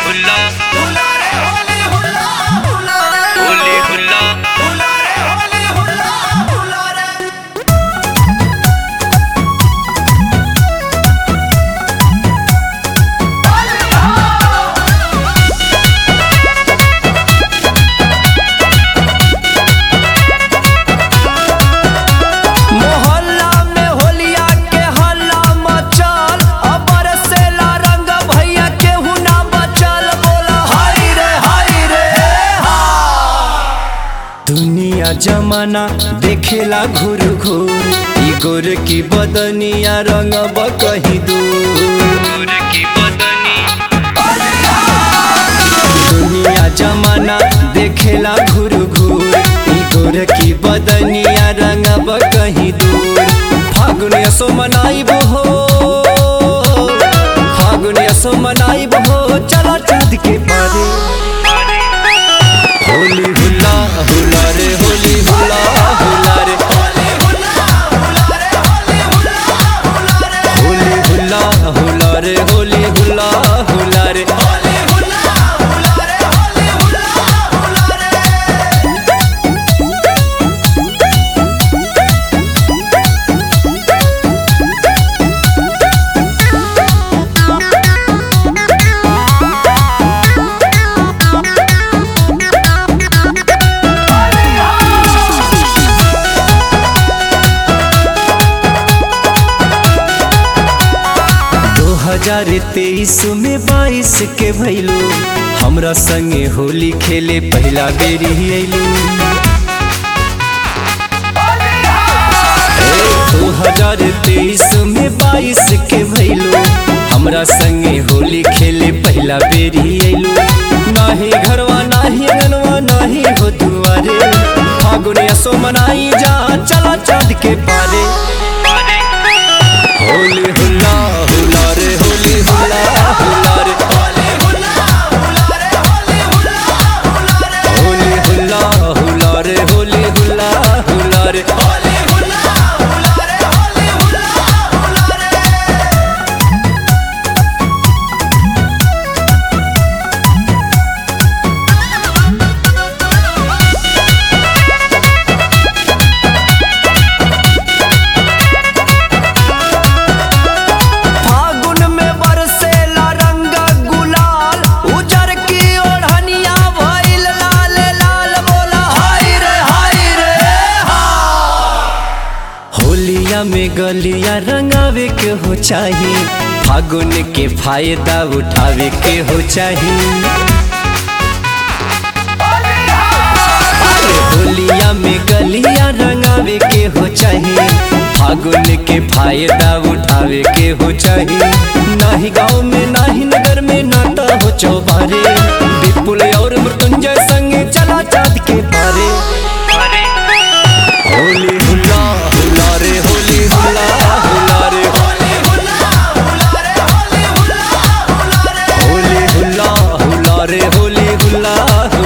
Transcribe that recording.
हुल्ला हुला रे होली हुला हुला रे होली हुल्ला हुला रे होली हुला हुला रे मोहल्ला में होलिया के हल्ला मचल अबर से ला रंग भैया केहू ना बचल बोला हाय रे हाय रे हा दुनिया जमाना देखेला घूर घूर ई गोर की बदनिया रंग कहीं दूर दूर की बदनी दुनिया जमाना देखेला घूर घूर ई गोर की बदनिया रंगब कहीं दूर फागुन यसो मनाइब हो फागुन यसो मनाइब हो चला चाँद के पारे होली हुला हुला रे होली हुला हुला रे होली हुला हुला रे होली हुला हुला रे होली हुला हुला रे होली हुला हुला रे होली हुला हुला रे होली हुला हुला रे दो हजार तेईस में बाईस के भैलू हमरा संगे होली खेले पहला बेरी अइलू दो हजार तेईस में बाईस के भैलू हमरा संगे होली खेले पहला बेरी अइलू नाही घरवा नाही अंगनवा नाही हो दुआरे फागुन यसो मनाई जा चला चाँद के पारे होली हुला हुला रे होली हुला हुला रे होली हुला हुला रे होली हुला हुला रे होली हुला हुला रे होली हुला हुला रे होली हुला हुला रे होली हुला हुला रे फागुन में बरसेला रंग गुलाल उजर की ओढ़निया भइल लाल लाल बोला हाय रे हाय रे हा होलिया में गलिया रंगावे के हो चाहिए फागुन के फायदा उठावे के हो चाहिए अरे होलिया में गलिया रंगावे के हो चाहिए फागुन के फायदा उठावे के हो चाहिए नाही गांव में नाही नगर में नाटा हो चौबारे विपुल और मृत्युंजय संगे चला चाँद के पारे होली हुला हुला रे होली हुला हुला रे होली हुला हुला रे होली हुला हुला रे होली हुला हुला रे होली हुला